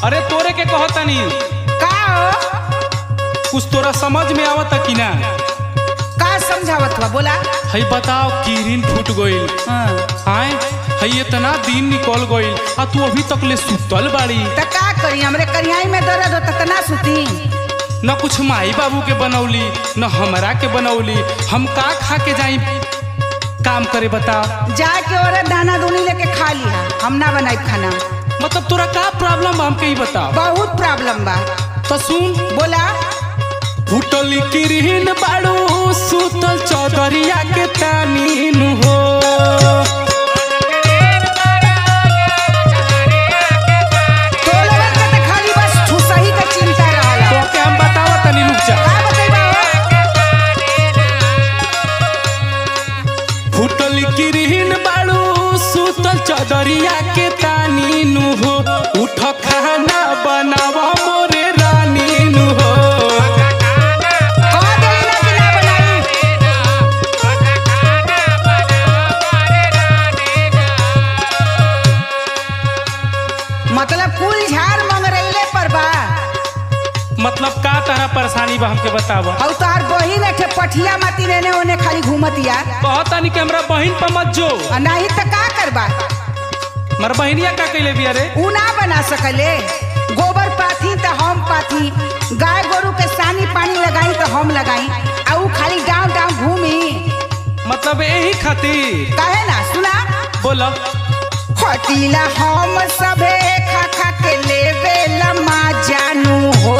अरे तोरे के कहतनी का हो कुछ तोरा समझ में आवता कि ना का समझावत बा बोला हई बताओ किरिन फूट गइल हाँ। आए हई इतना दिन निकल गइल आ तू अभी तक ले सुतल बाड़ी त का करी हमरे करियाई में दर्द होता त ना सुती न कुछ माई बाबू के बनौली न हमरा के बनौली हम का खा के जाई काम करे बताओ जाके और दाना दूनी लेके खा लिया हम ना बनाई खाना मतलब तोरा का प्रॉब्लम बा हमके ही बताओ बहुत प्रॉब्लम बा तो सुन बोला फूटल किरिन बाड़ू सुतल चौदरिया के तानी नु हो तो लोगन के त खाली बस ठुसही के चिंता रहला तो के हम बतावा तनी रुक जा का बतैबा हो फूटल किरिन बाड़ू सुतल चौदरिया के तानी नु हो उठ खाना बनावा मोरे रानी नु हो कह देली ना कि ना बनाई मतलब कुल झाड़ मंगरैले पर बा मतलब का तरह परेशानी बा हमके बतावा और तोहार बहिन एठे पठिया माती रहने ओने खाली घूमतिया कहतानी कि हमरा बहिन पर मत जो आ नहीं त का करबा मर बहिनिया का कैले बिया रे उ ना बना सकले गोबर पाथी त हम पाथी गाय गोरु के सानी पानी लगाई त हम लगाई आ उ खाली गांव गांव घूमी मतलब यही खातिर कहे ना सुना बोला खटीला हम सबे खा खा के लेवे लमा जानू हो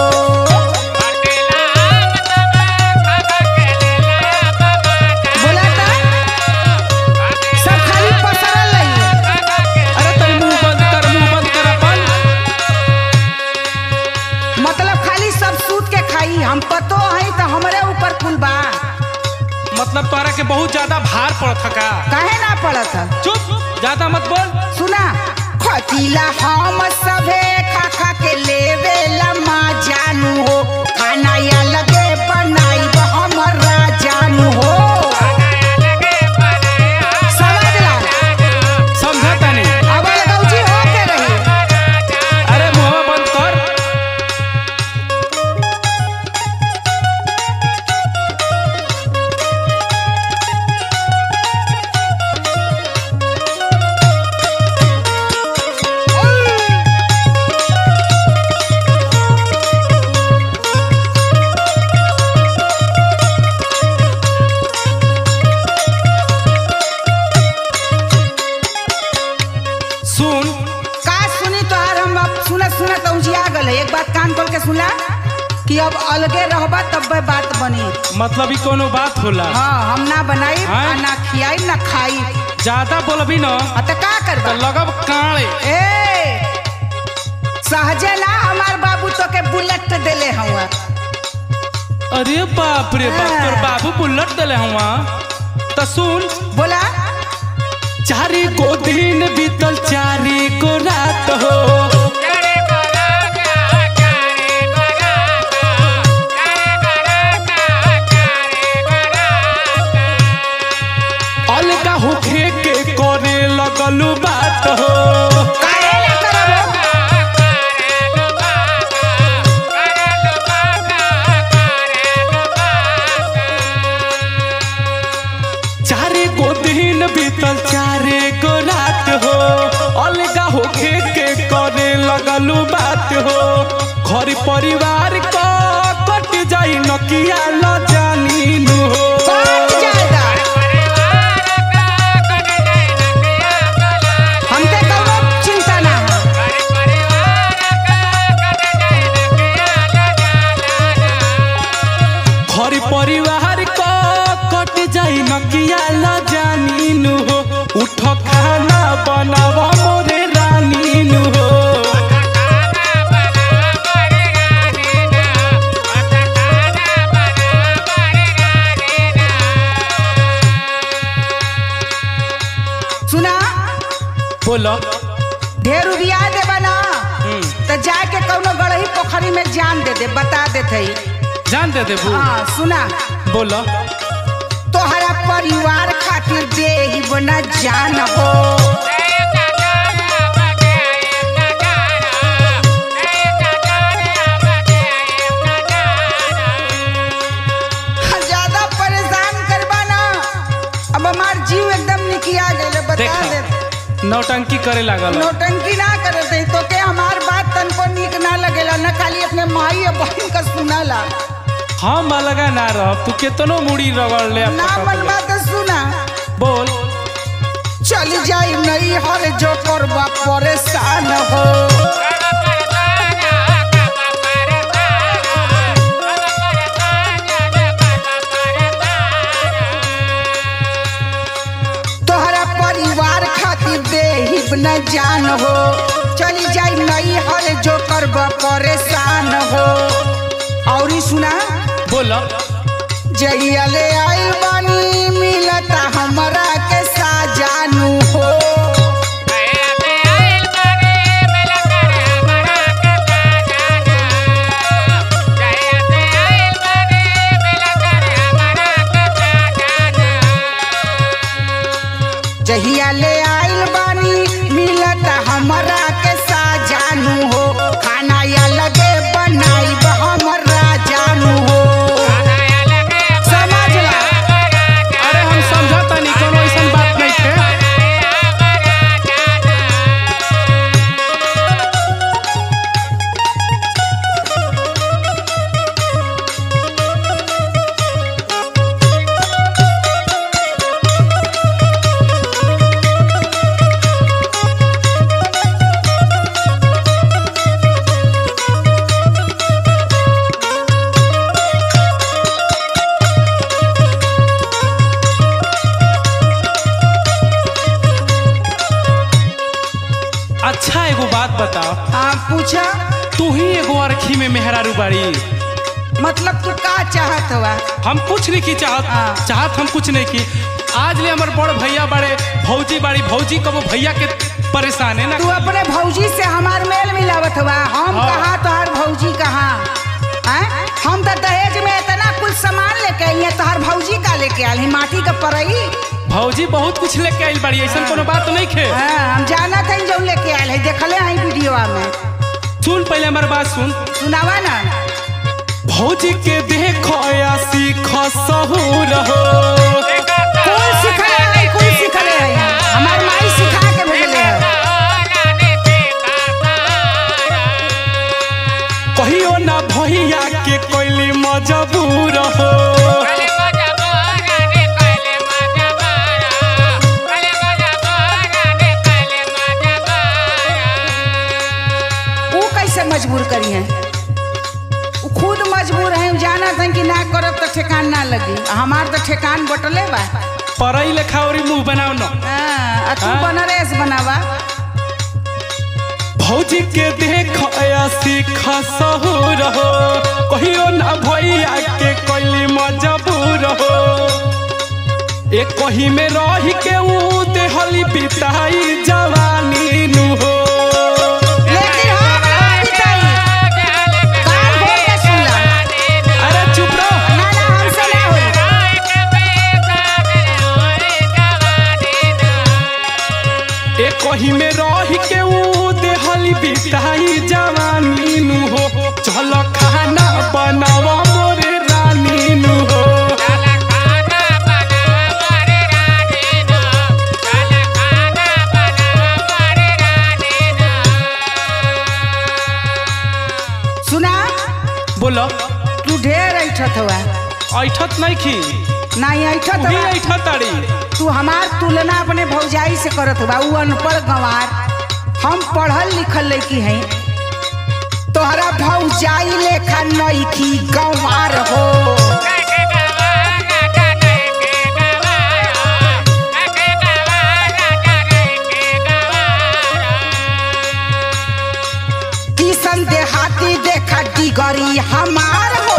बोला त सब खाली पसरल रही अरे तनी मुंह बंद कर मुंह बंद कर अपन मतलब खाली सब सूत के खाई हम पतो है तो हमरे ऊपर कुल बा मतलब तोरा के बहुत ज्यादा भार पड़त का काहे ना पड़त है? चुप ज्यादा मत बोल सुना खटीला हम सबे खा खा के लेवे लमा जानू हो खाना या लगे बनाई हमरा जानू हो समझ ला समझा तनी अब लगौजी हो के रही अरे मुंह बंद कर सुन का सुनी तोहार हम अब सुनत सुनत औजिया गल एक बात कान खोल के सुनला कि अब अलगे रहबा तब बात बनी मतलब ही कोनो बात होला हाँ हम ना बनाई हाँ? आ ना खियाई ना खाई ज्यादा बोलबी न आ त का तो करबा लगब काले ए सहजे ना हमार बाबू तो के बुलेट देले हवा अरे बाप रे बाप तोर बाबू बुलेट देले हुआ तो सुन बोला चारी को दिन बीतल चारी को रात हो अलगा होखे के करे लगलू बात हो काहे ना करबो चारे को दिन बीतल चारे को रात हो अलगा होखे के करे लगलू बात हो घर परिवार को कट जाई नकिया न जानी नु हो कौन जाएगा हमके कौनो चिंता ना है घर परिवार को कट जाई नकिया न जानी नु हो उठ खाना बनाव मोरे रानी नु हो सुना बोलो ढेर रुबिया देबा ना हम्म, तो जाके कौनो गड़ही पोखरी में जान दे दे बता देते जान दे देबू हाँ सुना बोलो तोहरा परिवार खातिर देहिब न जान हो जीव एकदम निकिया गए बता देखा दे नौटंकी करे लागल नौटंकी ना करे थे तो के हमार बात तनको नीक ना लगेला न खाली अपने माई और बहन का सुनाला हम अलगा ना रह तू केतनो मुड़ी रगड़ ले अब ना पकड़ मन ले। बात सुना बोल चल जाई नहीं हर जो करबा परेशान हो तोहरा परिवार खातिर देहिब न जान हो चली जाई नहीं हर जो करबा परेशान हो और ई सुना बोल जहिया ले आइल बानी मिलता हमरा के साजानू हो जहिया ले आइल बानी मिलता हमरा के साजानू हो खाना या लगे बनाई हमरा जानू हो समझ ला अरे हम समझता नहीं कोनो ऐसा बात नहीं थे अच्छा एगो बात बताओ हाँ पूछा तू ही एगो अरखी में मेहरारू बाड़ी मतलब तू का चाहत हुआ हम कुछ नहीं की चाहत हाँ। चाहत हम कुछ नहीं की आज ले हमार बड़ भैया बड़े भौजी बाड़ी भौजी कबो भैया के परेशान है ना तू अपने भौजी से हमार मेल मिलावत हुआ हम हाँ। कहाँ तोहार भौजी कहाँ हैं? हम तो दहेज में इतना कुछ सामान लेके आई हैं तोहार भौजी का लेके आल ही माटी का परई भौजी बहुत कुछ लेके आइल बाड़ी ऐसा कोनो बात नहीं खे हाँ, हम जाना था जो लेके आयल है देखले हैं वीडियो में सुन पहले हमार बात सुन सुनावा ना भौजी के देखो या सीख सहूर हो कौन सिखले है कौन सिखले है हमार माई सिखा के भेजले है कहियो ना भैया के कोइली मजबूर हो वो कैसे मजबूर करी है वो खुद मजबूर है जाना था कि ना करब तो ठेकान ना लगी हमार तो ठेकान बटले बा पढ़ाई लिखा और मुंह बनाओ ना हाँ, आ तू हाँ। बनरेस बनावा भौजी के देखो या सीख सहूर हो कहियो ना भैया के कोइली मजबूर हो एक कही में रह के ऊ देहली बिताई जवानी नु हो लेकिन हम ना बिताई कान खोल के सुन ला अरे चुप रहो ना ना हमसे ना होई एक कही में रह के ऊ देहली बिताई जवानी नु हो चल खाना बनावा मोरे रानी नु हो सुना बोलो तू ढेर ऐठत हुआ ऐठत नहीं खी नहीं ऐठत तू ही हुआ ऐठत ताड़ी तू हमार तुलना अपने भौजाई से करत हुआ उ अनपढ़ गंवार हम पढ़ल लिखल लड़की हैं तोहरा भौजाई लेखा नईखी गंवार हो किशन देहाती देखा डिगरी हमार हो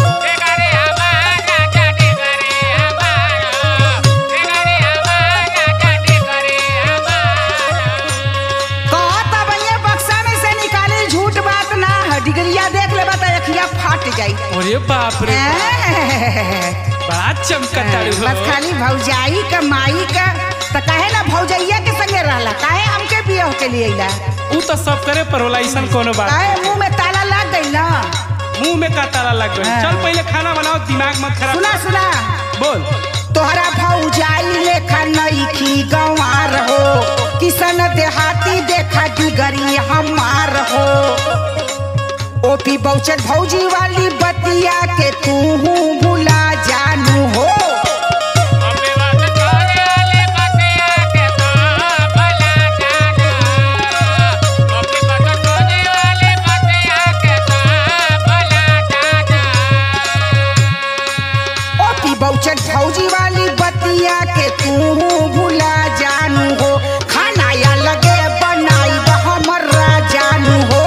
कहत अब बक्सा में से निकाले झूठ बात ना है डिगरिया देख ले बता अखिया फाट जाई अरे बाप रे बड़ा चमकताड़ी हो बस खाली भौजाई का माई का तो कहे ना भौजैया के संगे रहला काहे हमके बियाह के लिए अइला ऊ तो सब करे पर होला ऐसा कोनो बात काहे मुंह में ताला लग गई ना मुंह में का ताला लग गई हाँ। चल पहले खाना बनाओ दिमाग मत खराब सुना सुना बोल तोहरा भौजाई लेखा जिगरी हमार हो ओपी बौचर भौजी वाली बतिया के तू भुला जानू हो ओपी बौचर भौजी वाली बतिया के तू भुला जानू हो खाना या लगे बनाई हमर जानू हो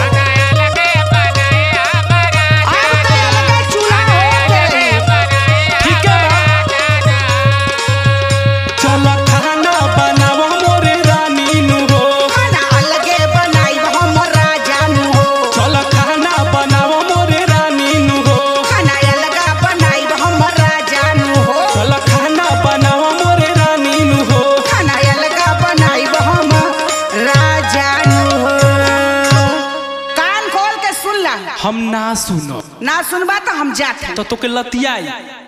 अब तो ये लगे चूल्हा हो गए। ठीक है बा चल खाना बनाव मोरे रानी नु हो खाना अलगे बनाई हमर जानू हो चल खाना बनाव मोरे रानी नु हो खाना अलगा बनाई हमर जानू हो चल खाना बनाव मोरे रानी नु हो खाना अलगा बनाई हम जानू हो कान खोल के सुन ला हम ना सुनो ना सुनबा तो हम जाते तो तोके लतियाई